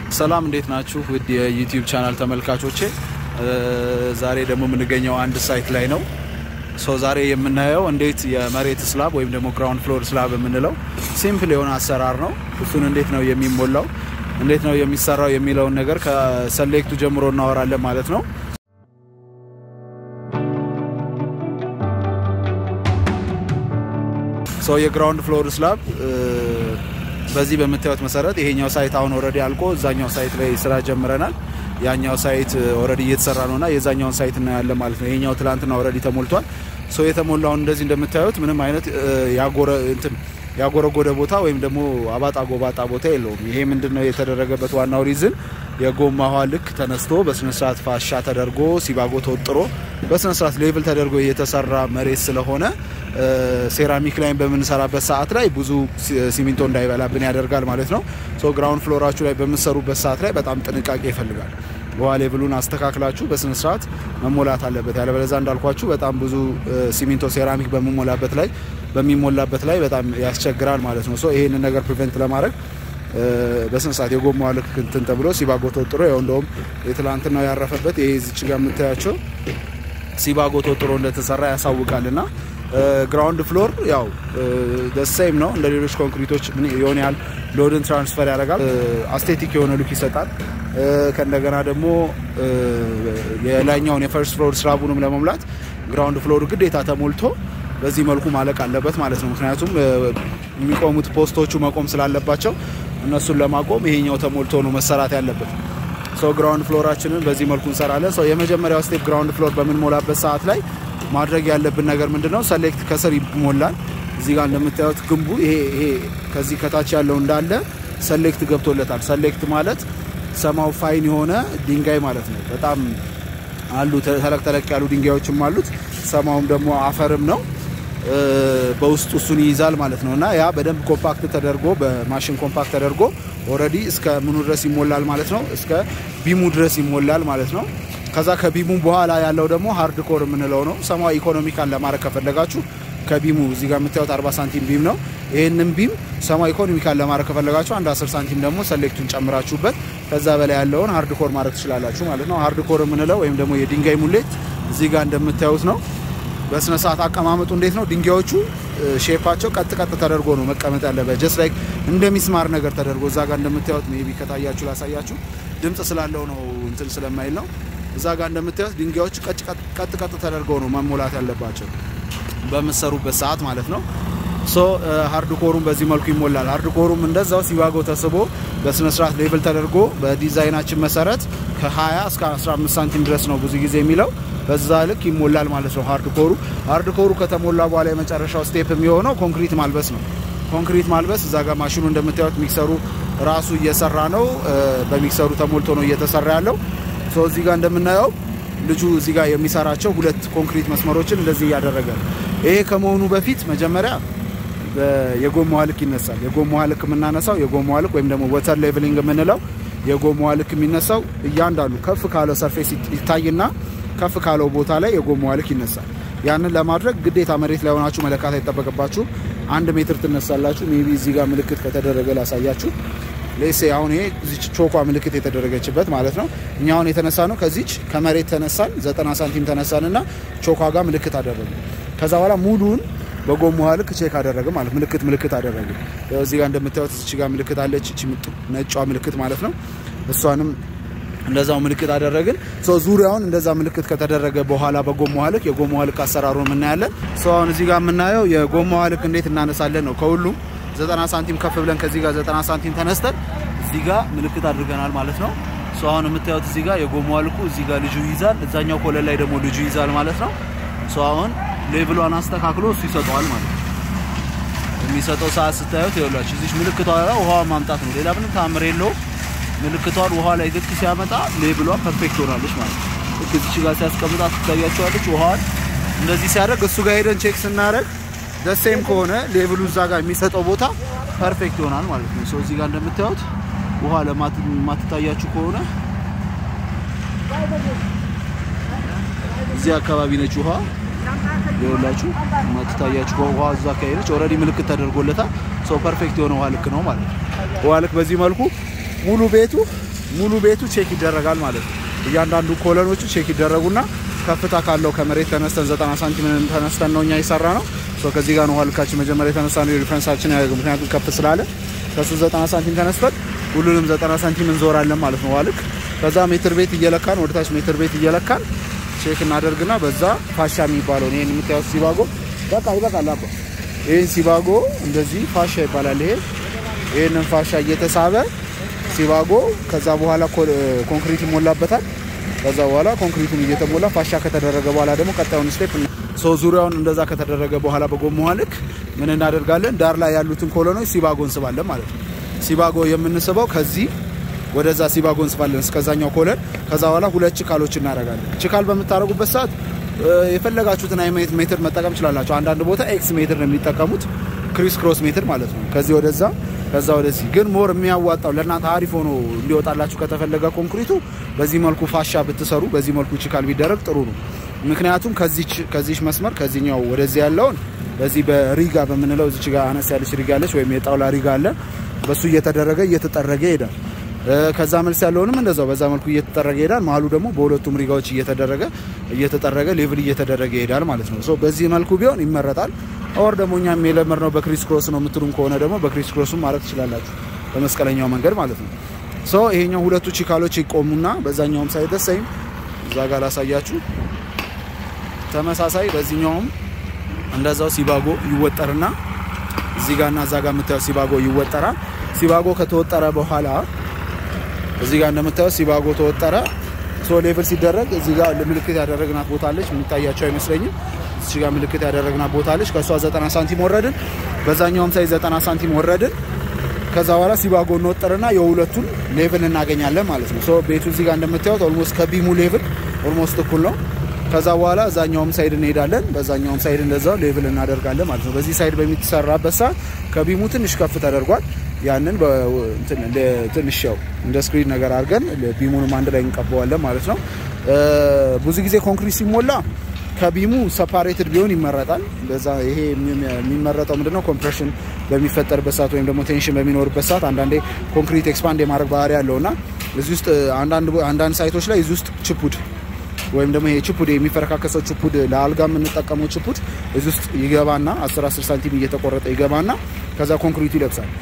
ሰላም እንዴት ናችሁ? ውድ የዩቲዩብ ቻናል ተመልካቾቼ፣ ዛሬ ደግሞ የምንገኘው አንድ ሳይት ላይ ነው። ሶ ዛሬ የምናየው እንዴት የመሬት ስላብ ወይም ደግሞ ግራውንድ ፍሎር ስላብ የምንለው ሲምፕል የሆነ አሰራር ነው። እሱን እንዴት ነው የሚሞላው፣ እንዴት ነው የሚሰራው የሚለውን ነገር ከሰሌክቱ ጀምሮ እናወራለን ማለት ነው። ሶ የግራውንድ ፍሎር ስላብ በዚህ በምታዩት መሰረት ይሄኛው ሳይት አሁን ኦልሬዲ አልቆ እዛኛው ሳይት ላይ ስራ ጀምረናል። ያኛው ሳይት ኦልሬዲ እየተሰራ ነውና የዛኛውን ሳይት እናያለን ማለት ነው። ይሄኛው ትላንትና ኦልሬዲ ተሞልቷል። ሶ የተሞላውን እንደዚህ እንደምታዩት ምንም አይነት ያጎረ እንትን ያጎረጎደ ቦታ ወይም ደግሞ አባጣ ጎባጣ ቦታ የለውም። ይሄ ምንድነው የተደረገበት ዋናው ሪዝን የጎማ ውሃ ልክ ተነስቶ በስነስርዓት ፋሻ ተደርጎ ሲባጎ ተወጥሮ በስነስርዓት ሌቭል ተደርጎ የተሰራ መሬት ስለሆነ ሴራሚክ ላይ በምንሰራበት ሰዓት ላይ ብዙ ሲሚንቶ እንዳይበላብን ያደርጋል ማለት ነው። ሶ ግራውንድ ፍሎራችሁ ላይ በምትሰሩበት ሰዓት ላይ በጣም ጥንቃቄ ይፈልጋል። ውሃ ሌቭሉን አስተካክላችሁ በስነስርዓት መሞላት አለበት። ያለበለዛ እንዳልኳችሁ በጣም ብዙ ሲሚንቶ ሴራሚክ በሚሞላበት ላይ በሚሞላበት ላይ በጣም ያስቸግራል ማለት ነው። ሶ ይሄንን ነገር ፕሪቨንት ለማድረግ በስነ ስርዓት የጎማ ልክ እንትን ተብሎ ሲባጎ ተወጥሮ ያው እንደውም የትላንትናው ያረፈበት ይሄ እዚች ጋር የምታያቸው ሲባጎ ተወጥሮ እንደተሰራ ያሳውቃልና ግራውንድ ፍሎር ያው ደሴም ነው እንደ ሌሎች ኮንክሪቶች የሆነ ያህል ሎድን ትራንስፈር ያደርጋል። አስቴቲክ የሆነ ሉክ ይሰጣል። ከእንደገና ደግሞ የላይኛውን የፈርስት ፍሎር ስላቡንም ለመሙላት ግራውንድ ፍሎር ግዴታ ተሞልቶ በዚህ መልኩ ማለቅ አለበት ማለት ነው። ምክንያቱም የሚቆሙት ፖስቶቹ መቆም ስላለባቸው እነሱን ለማቆም ይሄኛው ተሞልቶ ነው መሰራት ያለበት። ሰው ግራውንድ ፍሎራችንን በዚህ መልኩ እንሰራለን። ሰው የመጀመሪያው ስቴፕ ግራውንድ ፍሎር በምንሞላበት ሰዓት ላይ ማድረግ ያለብን ነገር ምንድን ነው? ሰሌክት ከስር ይሞላል። እዚህ ጋር እንደምታዩት ግንቡ ይሄ ይሄ ከዚህ ከታች ያለው እንዳለ ሰሌክት ገብቶለታል። ሰሌክት ማለት ሰማው ፋይን የሆነ ድንጋይ ማለት ነው። በጣም አሉ ተለቅ ተለቅ ያሉ ድንጋዮችም አሉት። ሰማውም ደግሞ አፈርም ነው በውስጡ እሱን ይይዛል ማለት ነው። እና ያ በደንብ ኮምፓክት ተደርጎ በማሽን ኮምፓክት ተደርጎ ኦልሬዲ እስከ ምኑ ድረስ ይሞላል ማለት ነው። እስከ ቢሙ ድረስ ይሞላል ማለት ነው። ከዛ ከቢሙ በኋላ ያለው ደግሞ ሃርድ ኮር የምንለው ነው። ሰማያዊ ኢኮኖሚካል ለማድረግ ከፈለጋችሁ ከቢሙ እዚህ ጋር የምታዩት 40 ሳንቲም ቢም ነው። ይህንን ቢም ሰማያዊ ኢኮኖሚካል ለማድረግ ከፈለጋችሁ አንድ 10 ሳንቲም ደግሞ ሰሌክቱን ጨምራችሁበት ከዛ በላይ ያለውን ሃርድ ኮር ማድረግ ትችላላችሁ ማለት ነው። ሃርድ ኮር የምንለው ወይም ደግሞ የድንጋይ ሙሌት እዚህ ጋር እንደምታዩት ነው። በስነ ስርዓት አቀማመጡ እንዴት ነው? ድንጋዮቹ ሼፓቸው ቀጥ ቀጥ ተደርጎ ነው መቀመጥ ያለበት። ጀስት ላይክ እንደ ሚስማር ነገር ተደርጎ እዛ ጋር እንደምታዩት ሜይ ቢ ከታያችሁ ላሳያችሁ፣ ድምፅ ስላለው ነው እንትን ስለማይል ነው። እዛ ጋር እንደምታዩት ድንጋዮቹ ቀጥ ቀጥ ተደርገው ነው መሞላት ያለባቸው በምሰሩበት ሰዓት ማለት ነው። ሶ ሃርድ ኮሩም በዚህ መልኩ ይሞላል። ሃርድ ኮሩም እንደዛው ሲባጎ ተስቦ በስነ ስርዓት ሌቭል ተደርጎ በዲዛይናችን መሰረት ከ20 እስከ 15 ሳንቲም ድረስ ነው ብዙ ጊዜ የሚለው በዛ ልክ ይሞላል ማለት ነው። ሃርድ ኮሩ ሃርድ ኮሩ ከተሞላ በኋላ የመጨረሻው ስቴፕ የሚሆነው ኮንክሪት ማልበስ ነው። ኮንክሪት ማልበስ እዛ ጋር ማሽኑ እንደምታዩት ሚክሰሩ ራሱ እየሰራ ነው። በሚክሰሩ ተሞልቶ ነው እየተሰራ ያለው። ሶ እዚህ ጋር እንደምናየው ልጁ እዚህ ጋር የሚሰራቸው ሁለት ኮንክሪት መስመሮችን እንደዚህ እያደረገ ነው። ይሄ ከመሆኑ በፊት መጀመሪያ የጎማዋ ልክ ይነሳል። የጎማዋ ልክ የምናነሳው የጎማዋ ልክ ወይም ደግሞ ወተር ሌቭሊንግ የምንለው የጎማዋ ልክ የሚነሳው እያንዳንዱ ከፍ ካለው ሰርፌስ ይታይና ከፍ ካለው ቦታ ላይ የጎማዋ ልክ ይነሳል። ያንን ለማድረግ ግዴታ መሬት ላይ ሆናችሁ መለካት አይጠበቅባችሁ። አንድ ሜትር ትነሳላችሁ። ሜቢ እዚህ ጋር ምልክት ከተደረገ ላሳያችሁ። ሌሴ አሁን ይሄ እዚች ቾኳ ምልክት የተደረገችበት ማለት ነው። እኛ አሁን የተነሳ ነው ከዚች ከመሬት ተነሳን 90 ሳንቲም ተነሳን እና ቾኳ ጋር ምልክት አደረገ። ከዛ በኋላ ሙሉን በጎማዋ ልክ ቼክ አደረገ ማለት ምልክት ምልክት አደረገ። እዚህ ጋር እንደምታዩት እዚች ጋር ምልክት አለች። እቺ ነጯ ምልክት ማለት ነው። እሷንም እንደዛው ምልክት አደረግን። ሰው ዙሪያውን እንደዛ ምልክት ከተደረገ በኋላ በጎማዋ ልክ የጎማዋ ልክ አሰራሩን እናያለን። ሰው አሁን እዚህ ጋር የምናየው የጎማዋ ልክ እንዴት እናነሳለን ነው። ከሁሉም 90 ሳንቲም ከፍ ብለን ከዚህ ጋር 90 ሳንቲም ተነስተን እዚህ ጋር ምልክት አድርገናል ማለት ነው። ሰው አሁን የምታዩት እዚህ ጋር የጎማዋ ልኩ እዚህ ጋር ልጁ ይይዛል፣ እዛኛው ኮለን ላይ ደግሞ ልጁ ይይዛል ማለት ነው። ሰው አሁን ሌቭሏን አስተካክሎ እሱ ይሰጠዋል ማለት ነው። የሚሰጠው ሰዓት ስታዩት ይኸውላችሁ እዚች ምልክቷ ውሃዋን ማምጣት ነው። ሌላ ምንም ታምር የለውም። ምልክቷን ውሃ ላይ ልክ ሲያመጣ ሌብሏ ፐርፌክት ሆናለች ማለት ነው። ልክ እዚች ጋር ሲያስቀምጣት ትታያቸዋለች። ውሃዋን እንደዚህ ሲያደርግ እሱ ጋር ሄደን ቼክ ስናደርግ ደሴም ከሆነ ሌብሉ እዛ ጋር የሚሰጠው ቦታ ፐርፌክት ይሆናል ማለት ነው። ሰው እዚህ ጋር እንደምታዩት ውሃ ለማትታያችሁ ከሆነ እዚህ አካባቢ ነች ውሃ ይኸውላችሁ ማትታያችሁ ውሃ እዛ አካባቢ ነች። ኦልሬዲ ምልክት ተደርጎለታል። ሰው ፐርፌክት የሆነ ውሃ ልክ ነው ማለት ነው። ውሃ ልክ በዚህ መልኩ ሙሉ ቤቱ ሙሉ ቤቱ ቼክ ይደረጋል ማለት ነው። እያንዳንዱ ኮለኖቹ ቼክ ይደረጉና ከፍታ ካለው ከመሬት ተነስተን 90 ሳንቲም ተነስተን ነው እኛ የሰራ ነው። ከዚህ ጋር ነው ውሃ ልካችን መጀመሪያ የተነሳ ነው ሪፈረንሳችን ያደርግ ምክንያቱም ከፍ ስላለ ከሱ 90 ሳንቲም ተነስተን ሁሉንም 90 ሳንቲም እንዞራለን ማለት ነው። ዋልክ ከዛ ሜትር ቤት እየለካን ወደታች ሜትር ቤት እየለካን ቼክ እናደርግና በዛ ፋሻ የሚባለውን ይሄን የምታዩት ሲባጎ በቃ ይበቃል። አባ ይሄን ሲባጎ እንደዚህ ፋሻ ይባላል። ይሄ ይሄንን ፋሻ እየተሳበ ሲባጎ ከዛ በኋላ ኮንክሪት ይሞላበታል። ከዛ በኋላ ኮንክሪቱን እየተሞላ ፋሻ ከተደረገ በኋላ ደግሞ ቀጣዩን ስቴፕ ሰው ዙሪያውን እንደዛ ከተደረገ በኋላ በጎማ ልክ ምን እናደርጋለን? ዳር ላይ ያሉትን ኮሎኖች ሲባጎ እንስባለን ማለት ነው። ሲባጎ የምንስበው ከዚህ ወደዛ ሲባጎ እንስባለን እስከዛኛው ኮለን። ከዛ በኋላ ሁለት ችካሎች እናደርጋለን። ችካል በምታደርጉበት ሰዓት የፈለጋችሁትን አይነት ሜትር መጠቀም ትችላላችሁ። አንዳንድ ቦታ ኤክስ ሜትር ነው የሚጠቀሙት፣ ክሪስ ክሮስ ሜትር ማለት ነው። ከዚህ ወደዛ ከዛ ወደዚህ ግን ሞር የሚያዋጣው ለእናንተ አሪፍ ሆኖ እንዲወጣላችሁ ከተፈለገ ኮንክሪቱ በዚህ መልኩ ፋሻ ብትሰሩ፣ በዚህ መልኩ ችካል ቢደረግ ጥሩ ነው። ምክንያቱም ከዚች መስመር ከዚህኛው ወደዚህ ያለውን በዚህ በሪጋ በምንለው እዚች ጋር አነስ ያለች ሪጋ አለች፣ ወይም የጣውላ ሪጋ አለ። በሱ እየተደረገ እየተጠረገ ይሄዳል። ከዛ መልስ ያለውንም እንደዛው በዛ መልኩ እየተጠረገ ይሄዳል። መሀሉ ደግሞ በሁለቱም ሪጋዎች እየተደረገ እየተጠረገ ሌቭል እየተደረገ ይሄዳል ማለት ነው። ሶ በዚህ መልኩ ቢሆን ይመረጣል። ኦር ደግሞ እኛም የለመድነው በክሪስ ክሮስ ነው የምትሉም ከሆነ ደግሞ በክሪስ ክሮስም ማድረግ ትችላላችሁ፣ በመስቀለኛው መንገድ ማለት ነው። ሶ ይሄኛው ሁለቱ ቺካሎች ይቆሙና በዛኛውም ሳይድ ደሰይም እዛ ጋር ላሳያችሁ ተመሳሳይ በዚህኛውም እንደዛው ሲባጎ ይወጠርና እዚህ ጋርና እዛ ጋር የምታየው ሲባጎ ይወጠራል። ሲባጎ ከተወጠረ በኋላ እዚህ ጋር እንደምታየው ሲባጎ ተወጠረ። ሶ ሌቭል ሲደረግ እዚህ ጋር ምልክት ያደረግናት ቦታ አለች። የሚታያቸው አይመስለኝም። እዚህ ጋር ምልክት ያደረግናት ቦታ አለች። ከእሷ 90 ሳንቲም ወረድን፣ በዛኛውም ሳይ 90 ሳንቲም ወረድን። ከዛ በኋላ ሲባጎ እንወጠርና የሁለቱን ሌቭል እናገኛለን ማለት ነው። ሶ ቤቱ እዚህ ጋር እንደምታዩት ኦልሞስት ከቢሙ ሌቭል ኦልሞስት እኩል ነው። ከዛ በኋላ እዛኛውም ሳይድ እንሄዳለን። በዛኛውም ሳይድ እንደዛው ሌቭል እናደርጋለን ማለት ነው። በዚህ ሳይድ በሚሰራበት ሰዓት ከቢሙ ትንሽ ከፍ ተደርጓል። ያንን ትንሽ ያው እንደ ስክሪን ነገር አድርገን ቢሙንም አንድ ላይ እንቀበዋለን ማለት ነው። ብዙ ጊዜ ኮንክሪት ሲሞላ ከቢሙ ሰፓሬትድ ቢሆን ይመረጣል። በዛ ይሄ የሚመረጠው ምንድነው ኮምፕሬሽን በሚፈጠርበት ሰዓት ወይም ደግሞ ቴንሽን በሚኖርበት ሰዓት አንዳንዴ ኮንክሪት ኤክስፓንድ የማድረግ ባህሪ ያለውና እዚህ ውስጥ አንዳንድ ሳይቶች ላይ እዚህ ውስጥ ችፑድ ወይም ደግሞ ይሄ ችፑድ የሚፈረካከሰው ችፑድ ለአልጋ የምንጠቀመው ችፑድ እዚህ ውስጥ ይገባና 10 10 ሳንቲም እየተቆረጠ ይገባና ከዛ ኮንክሪቱ ይለብሳል።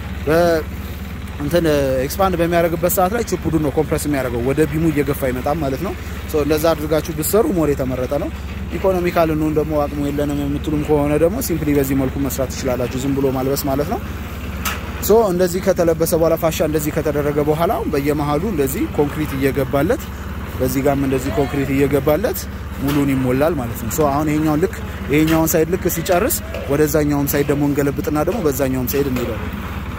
እንትን ኤክስፓንድ በሚያደርግበት ሰዓት ላይ ችፑዱን ነው ኮምፕረስ የሚያደርገው ወደ ቢሙ እየገፋ ይመጣም ማለት ነው። እንደዛ አድርጋችሁ ብትሰሩ ሞር የተመረጠ ነው። ኢኮኖሚካል እንሁን ደግሞ አቅሙ የለንም የምትሉም ከሆነ ደግሞ ሲምፕሊ በዚህ መልኩ መስራት ትችላላችሁ፣ ዝም ብሎ ማልበስ ማለት ነው። ሶ እንደዚህ ከተለበሰ በኋላ ፋሻ እንደዚህ ከተደረገ በኋላ በየመሀሉ እንደዚህ ኮንክሪት እየገባለት በዚህ ጋርም እንደዚህ ኮንክሪት እየገባለት ሙሉን ይሞላል ማለት ነው። ሶ አሁን ይሄኛውን ልክ ይሄኛውን ሳይድ ልክ ሲጨርስ ወደዛኛውም ሳይድ ደግሞ እንገለብጥና ደግሞ በዛኛውም ሳይድ እንሄዳለን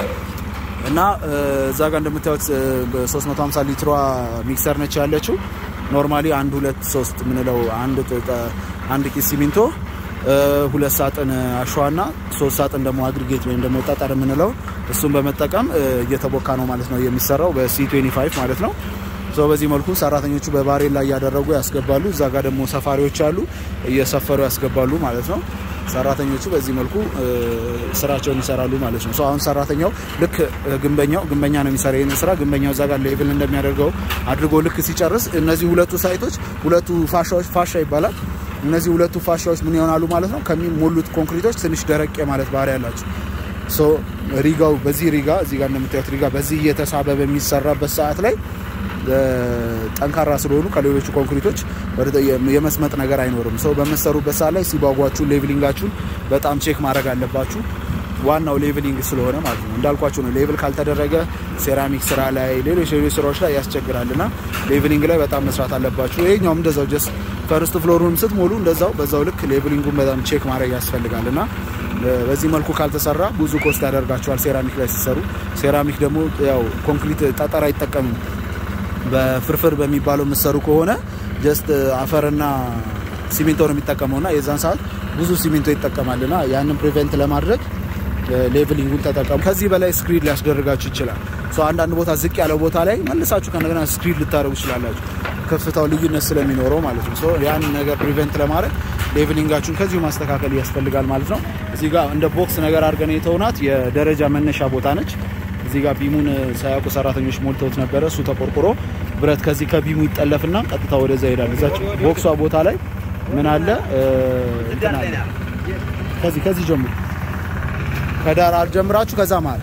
እና እዛ ጋር እንደምታዩት 350 ሊትሯ ሚክሰር ነች ያለችው። ኖርማሊ አንድ ሁለት ሶስት ምንለው አንድ ኪስ ሲሚንቶ ሁለት ሳጥን አሸዋና ሶስት ሳጥን ደግሞ አግሪጌት ወይም ደግሞ ጠጠር የምንለው እሱን በመጠቀም እየተቦካ ነው ማለት ነው የሚሰራው በሲ 25 ማለት ነው። ሰው በዚህ መልኩ ሰራተኞቹ በባሬል ላይ እያደረጉ ያስገባሉ። እዛ ጋር ደግሞ ሰፋሪዎች አሉ እየሰፈሩ ያስገባሉ ማለት ነው። ሰራተኞቹ በዚህ መልኩ ስራቸውን ይሰራሉ ማለት ነው። አሁን ሰራተኛው ልክ ግንበኛው ግንበኛ ነው የሚሰራ ይህን ስራ ግንበኛው እዛ ጋር ሌቭል እንደሚያደርገው አድርጎ ልክ ሲጨርስ እነዚህ ሁለቱ ሳይቶች ሁለቱ ፋሻዎች ፋሻ ይባላል። እነዚህ ሁለቱ ፋሻዎች ምን ይሆናሉ ማለት ነው? ከሚሞሉት ኮንክሪቶች ትንሽ ደረቅ ማለት ባህሪ ያላቸው ሪጋው በዚህ ሪጋ እዚህ ጋር እንደምታዩት ሪጋ በዚህ እየተሳበ በሚሰራበት ሰዓት ላይ ጠንካራ ስለሆኑ ከሌሎቹ ኮንክሪቶች የመስመጥ ነገር አይኖርም። ሰው በምትሰሩበት ሰዓት ላይ ሲባጓችሁን ሌቭሊንጋችሁን በጣም ቼክ ማድረግ አለባችሁ። ዋናው ሌቭሊንግ ስለሆነ ማለት ነው። እንዳልኳችሁ ነው። ሌቭል ካልተደረገ ሴራሚክ ስራ ላይ፣ ሌሎች ሌሎች ስራዎች ላይ ያስቸግራል እና ሌቭሊንግ ላይ በጣም መስራት አለባችሁ። ይሄኛውም እንደዛው ጀስት ፈርስት ፍሎሩን ስትሞሉ እንደዛው በዛው ልክ ሌቭሊንጉን በጣም ቼክ ማድረግ ያስፈልጋል እና በዚህ መልኩ ካልተሰራ ብዙ ኮስት ያደርጋቸዋል ሴራሚክ ላይ ሲሰሩ። ሴራሚክ ደግሞ ያው ኮንክሪት ጠጠር አይጠቀምም። በፍርፍር በሚባለው የምትሰሩ ከሆነ ጀስት አፈርና ሲሚንቶ ነው የሚጠቀመውና የዛን ሰዓት ብዙ ሲሚንቶ ይጠቀማልና ያንን ፕሪቨንት ለማድረግ ሌቭሊንጉን ተጠቀሙ። ከዚህ በላይ ስክሪድ ሊያስደርጋችሁ ይችላል። አንዳንድ ቦታ ዝቅ ያለው ቦታ ላይ መልሳችሁ ከነገና ስክሪድ ልታደርጉ ይችላላችሁ፣ ከፍታው ልዩነት ስለሚኖረው ማለት ነው። ያን ነገር ፕሪቨንት ለማድረግ ሌቭሊንጋችሁን ከዚሁ ማስተካከል ያስፈልጋል ማለት ነው። እዚህ ጋር እንደ ቦክስ ነገር አድርገን የተውናት የደረጃ መነሻ ቦታ ነች። እዚህ ጋር ቢሙን ሳያውቁ ሰራተኞች ሞልተውት ነበረ። እሱ ተቆርቁሮ ብረት ከዚህ ከቢሙ ይጠለፍና ቀጥታ ወደዛ ይሄዳል። እዛች ቦክሷ ቦታ ላይ ምን አለ እንትን አለ። ከዚህ ከዚህ ጀምሮ ከዳር አልጀምራችሁ ከዛ መሀል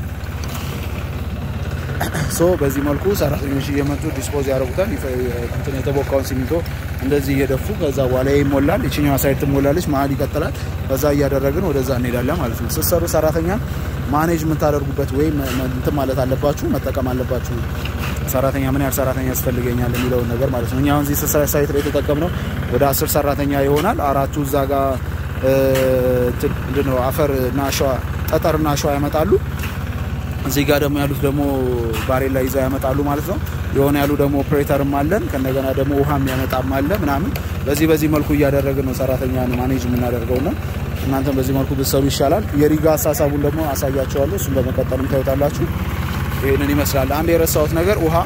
ሶ በዚህ መልኩ ሰራተኞች እየመጡ ዲስፖዝ ያደርጉታል። እንትን የተቦካውን ሲሚንቶ እንደዚህ እየደፉ ከዛ በኋላ ይሞላል። ይችኛዋ ሳይድ ትሞላለች፣ መሀል ይቀጥላል። ከዛ እያደረግን ወደዛ እንሄዳለን ማለት ነው። ስትሰሩ ሰራተኛን ማኔጅ የምታደርጉበት ወይም እንትን ማለት አለባችሁ፣ መጠቀም አለባችሁ። ሰራተኛ ምን ያህል ሰራተኛ ያስፈልገኛል የሚለውን ነገር ማለት ነው። እኛ አሁን እዚህ ሳይት ላይ የተጠቀምነው ወደ አስር ሰራተኛ ይሆናል። አራቱ እዛ ጋር ምንድነው አፈር እና አሸዋ ጠጠርና አሸዋ ያመጣሉ። እዚህ ጋር ደግሞ ያሉት ደግሞ ባሬላ ይዘው ያመጣሉ ማለት ነው። የሆነ ያሉ ደግሞ ኦፕሬተርም አለን ከእንደገና ደግሞ ውሃም ያመጣም አለ ምናምን። በዚህ በዚህ መልኩ እያደረግን ነው ሰራተኛን ማኔጅ የምናደርገው ነው። እናንተም በዚህ መልኩ ብትሰሩ ይሻላል። የሪጋ አሳሳቡን ደግሞ አሳያቸዋለሁ። እሱም በመቀጠልም ታዩታላችሁ። ይህንን ይመስላል። አንድ የረሳሁት ነገር ውሃ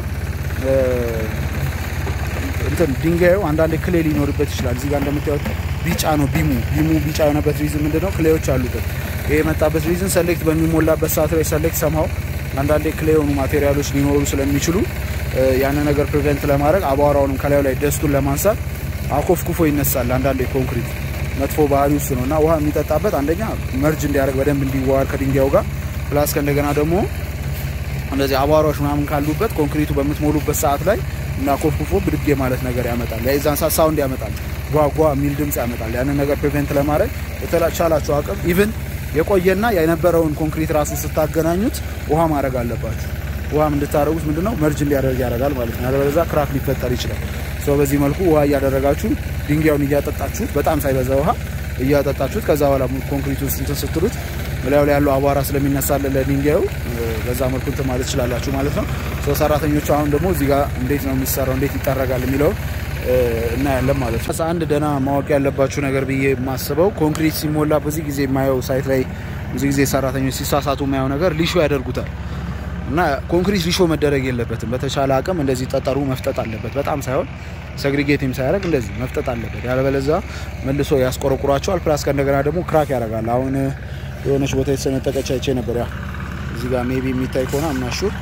እንትን ድንጋዩ አንዳንድ ክሌ ሊኖርበት ይችላል። እዚህ ጋር እንደምታዩት ቢጫ ነው ቢሙ ቢሙ ቢጫ የሆነበት ሪዝን ምንድነው? ክሌዎች አሉበት። ይሄ የመጣበት ሪዝን ሰሌክት በሚሞላበት ሰዓት ላይ ሰሌክት ሰማው አንዳንዴ ክሌ የሆኑ ማቴሪያሎች ሊኖሩ ስለሚችሉ ያንን ነገር ፕሪቨንት ለማድረግ አቧራውንም ከላዩ ላይ ደስቱን ለማንሳት አኮፍኩፎ ይነሳል። አንዳንዴ ኮንክሪት መጥፎ ባህሪ ውስጥ ነው እና ውሃ የሚጠጣበት አንደኛ መርጅ እንዲያደርግ በደንብ እንዲዋሃድ ከድንጋዩ ጋር ፕላስ ከእንደገና ደግሞ እንደዚህ አቧራዎች ምናምን ካሉበት ኮንክሪቱ በምትሞሉበት ሰዓት ላይ እና ኮፍኩፎ ብድጌ ማለት ነገር ያመጣል። የዛን ሰዓት ሳውንድ ያመጣል፣ ጓጓ የሚል ድምፅ ያመጣል። ያንን ነገር ፕሪቨንት ለማድረግ የተቻላችሁ አቅም ኢቭን የቆየና የነበረውን ኮንክሪት ራሱ ስታገናኙት ውሃ ማድረግ አለባችሁ። ውሃም እንድታደረጉት ምንድነው መርጅ እንዲያደርግ ያደርጋል ማለት ነው። ያለበለዚያ ክራክ ሊፈጠር ይችላል። ሰው በዚህ መልኩ ውሃ እያደረጋችሁ ድንጋዩን እያጠጣችሁት በጣም ሳይበዛ ውሃ እያጠጣችሁት ከዛ በኋላ ኮንክሪቱ ውስጥ እንትን ስትሉት ላዩ ላይ ያለው አቧራ ስለሚነሳለን ለድንጋዩ በዛ መልኩ እንትን ማለት ትችላላችሁ ማለት ነው። ሰው ሰራተኞቹ አሁን ደግሞ እዚህ ጋር እንዴት ነው የሚሰራው እንዴት ይጠረጋል የሚለው እናያለን ማለት ነው። አንድ ደህና ማወቅ ያለባችሁ ነገር ብዬ የማስበው ኮንክሪት ሲሞላ ብዙ ጊዜ የማየው ሳይት ላይ ብዙ ጊዜ ሰራተኞች ሲሳሳቱ የማየው ነገር ሊሾ ያደርጉታል እና ኮንክሪት ሊሾ መደረግ የለበትም። በተቻለ አቅም እንደዚህ ጠጠሩ መፍጠጥ አለበት። በጣም ሳይሆን ሰግሪጌትም ሳያደርግ እንደዚህ መፍጠጥ አለበት። ያለበለዛ መልሶ ያስቆረቁራቸዋል። ፕላስ ከእንደገና ደግሞ ክራክ ያደርጋል። አሁን የሆነች ቦታ የተሰነጠቀች አይቼ ነበር። ያ እዚህ ጋር ሜቢ የሚታይ ከሆነ አምናሹር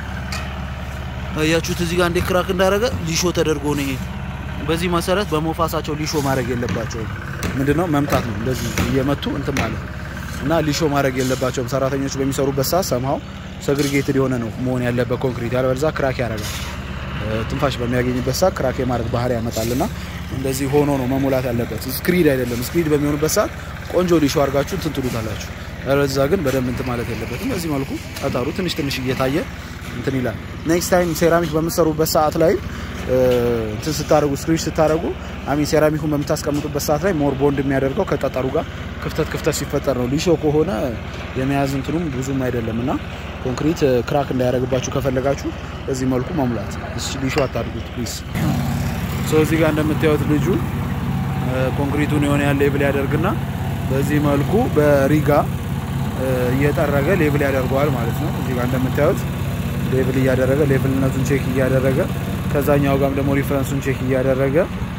አያችሁት። እዚህ ጋር እንዴት ክራክ እንዳደረገ ሊሾ ተደርጎ ነው ይሄ በዚህ መሰረት በሞፋሳቸው ሊሾ ማድረግ የለባቸውም። ምንድነው መምታት ነው እንደዚህ እየመቱ እንትን ማለት እና ሊሾ ማድረግ የለባቸውም። ሰራተኞች በሚሰሩበት ሰዓት ሰምሃው ሰግሪጌትድ የሆነ ነው መሆን ያለበት ኮንክሪት፣ ያለበለዚያ ክራክ ያደርጋል። ትንፋሽ በሚያገኝበት ሰዓት ክራክ የማድረግ ባህሪ ያመጣልና እንደዚህ ሆኖ ነው መሙላት ያለበት። ስክሪድ አይደለም። ስክሪድ በሚሆንበት ሰዓት ቆንጆ ሊሾ አድርጋችሁ እንትን ትሉታላችሁ። ያለበለዚያ ግን በደንብ እንትን ማለት የለበትም። በዚህ መልኩ ጠጠሩ ትንሽ ትንሽ እየታየ እንትን ይላል። ኔክስት ታይም ሴራሚክ በምትሰሩበት ሰዓት ላይ እንትን ስታደርጉ ስክሪች ስታደርጉ አሚን ሴራሚኩን በምታስቀምጡበት ሰዓት ላይ ሞር ቦንድ የሚያደርገው ከጠጠሩ ጋር ክፍተት ክፍተት ሲፈጠር ነው። ሊሾ ከሆነ የመያዝ እንትኑም ብዙም አይደለም እና ኮንክሪት ክራክ እንዳያደርግባችሁ ከፈለጋችሁ በዚህ መልኩ መሙላት። ሊሾ አታድርጉት ፕሊዝ። እዚህ ጋር እንደምታዩት ልጁ ኮንክሪቱን የሆነ ያለ ሌብል ያደርግና በዚህ መልኩ በሪጋ እየጠረገ ሌብል ያደርገዋል ማለት ነው። እዚህ ጋር እንደምታዩት ሌብል እያደረገ ሌብልነቱን ቼክ እያደረገ ከዛኛው ጋርም ደግሞ ሪፈረንሱን ቼክ እያደረገ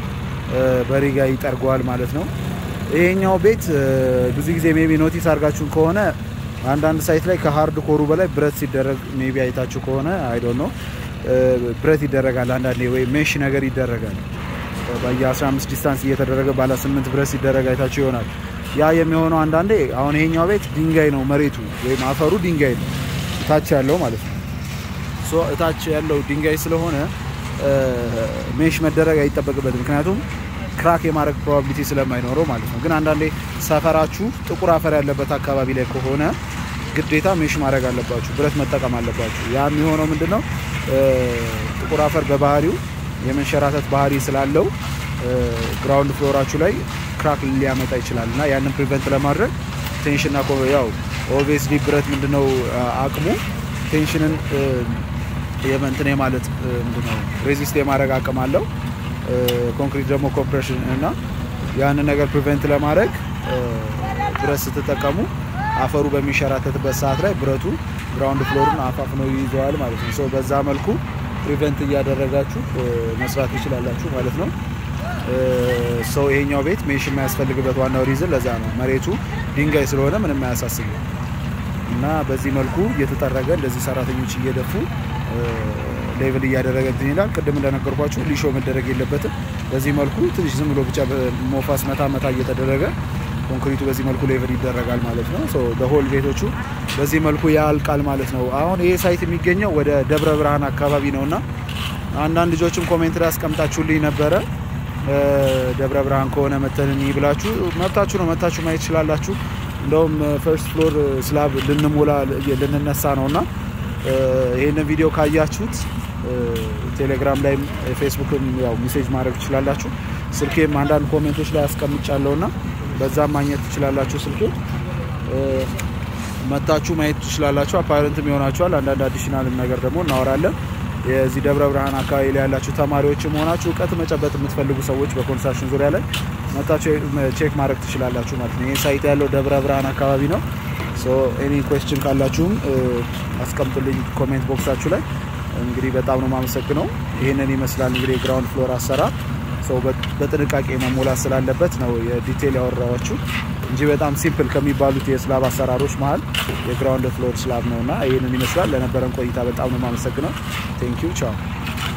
በሪጋ ይጠርገዋል ማለት ነው። ይሄኛው ቤት ብዙ ጊዜ ሜቢ ኖቲስ አድርጋችሁ ከሆነ አንዳንድ ሳይት ላይ ከሀርድ ኮሩ በላይ ብረት ሲደረግ ሜቢ አይታችሁ ከሆነ አይዶ ነው ብረት ይደረጋል። አንዳንዴ ወይ ሜሽ ነገር ይደረጋል። በየ15 ዲስታንስ እየተደረገ ባለ ስምንት ብረት ሲደረግ አይታችሁ ይሆናል። ያ የሚሆነው አንዳንዴ አሁን ይሄኛው ቤት ድንጋይ ነው መሬቱ ወይም አፈሩ ድንጋይ ነው እታች ያለው ማለት ነው። እታች ያለው ድንጋይ ስለሆነ ሜሽ መደረግ አይጠበቅበትም። ምክንያቱም ክራክ የማድረግ ፕሮባቢሊቲ ስለማይኖረው ማለት ነው። ግን አንዳንዴ ሰፈራችሁ ጥቁር አፈር ያለበት አካባቢ ላይ ከሆነ ግዴታ ሜሽ ማድረግ አለባችሁ፣ ብረት መጠቀም አለባችሁ። ያ የሚሆነው ምንድን ነው? ጥቁር አፈር በባህሪው የመንሸራተት ባህሪ ስላለው ግራውንድ ፍሎራችሁ ላይ ክራክ ሊያመጣ ይችላል እና ያንን ፕሪቨንት ለማድረግ ቴንሽንና ያው ኦብቪየስሊ ብረት ምንድነው አቅሙ ቴንሽንን የመንትን ማለት ምንድነው ሬዚስት የማድረግ አቅም አለው። ኮንክሪት ደግሞ ኮምፕሬሽን እና ያንን ነገር ፕሪቨንት ለማድረግ ብረት ስትጠቀሙ አፈሩ በሚንሸራተትበት ሰዓት ላይ ብረቱ ግራውንድ ፍሎሩን አፋፍኖ ይይዘዋል ማለት ነው። በዛ መልኩ ፕሪቨንት እያደረጋችሁ መስራት ትችላላችሁ ማለት ነው። ሰው ይሄኛው ቤት ሜሽ የማያስፈልግበት ዋናው ሪዝን ለዛ ነው። መሬቱ ድንጋይ ስለሆነ ምንም አያሳስብም። እና በዚህ መልኩ እየተጠረገ እንደዚህ ሰራተኞች እየደፉ ሌቭል እያደረገ እንትን ይላል። ቅድም እንደነገርኳችሁ ሊሾ መደረግ የለበትም። በዚህ መልኩ ትንሽ ዝም ብሎ ብቻ ሞፋስ መታ መታ እየተደረገ ኮንክሪቱ በዚህ መልኩ ሌቭል ይደረጋል ማለት ነው። በሆል ቤቶቹ በዚህ መልኩ ያልቃል ማለት ነው። አሁን ይሄ ሳይት የሚገኘው ወደ ደብረ ብርሃን አካባቢ ነው እና አንዳንድ ልጆችም ኮሜንት ላይ ያስቀምጣችሁልኝ ነበረ። ደብረ ብርሃን ከሆነ መተን ብላችሁ መብታችሁ ነው፣ መታችሁ ማየት ትችላላችሁ። እንደውም ፈርስት ፍሎር ስላብ ልንሞላ ልንነሳ ነው እና ይህንን ቪዲዮ ካያችሁት ቴሌግራም ላይም ፌስቡክም ያው ሜሴጅ ማድረግ ትችላላችሁ። ስልኬም አንዳንድ ኮሜንቶች ላይ አስቀምጫለሁ እና በዛም ማግኘት ትችላላችሁ። ስልኬ መታችሁ ማየት ትችላላችሁ። አፓረንትም ይሆናችኋል። አንዳንድ አዲሽናልም ነገር ደግሞ እናወራለን። የዚህ ደብረ ብርሃን አካባቢ ላይ ያላችሁ ተማሪዎችም ሆናችሁ እውቀት መጨበጥ የምትፈልጉ ሰዎች በኮንስትራክሽን ዙሪያ ላይ መታችሁ ቼክ ማድረግ ትችላላችሁ ማለት ነው። ይህ ሳይት ያለው ደብረ ብርሃን አካባቢ ነው። ኤኒ ኩዌስችን ካላችሁም አስቀምጡልኝ ኮሜንት ቦክሳችሁ ላይ። እንግዲህ በጣም ነው የማመሰግነው። ይህንን ይመስላል እንግዲህ የግራውንድ ፍሎር አሰራር ሰው በጥንቃቄ መሞላት ስላለበት ነው የዲቴል ያወራኋችሁ እንጂ በጣም ሲምፕል ከሚባሉት የስላብ አሰራሮች መሀል የግራውንድ ፍሎር ስላብ ነው እና ይህንን ይመስላል። ለነበረን ቆይታ በጣም ነው የማመሰግነው። ቴንኪዩ ቻው።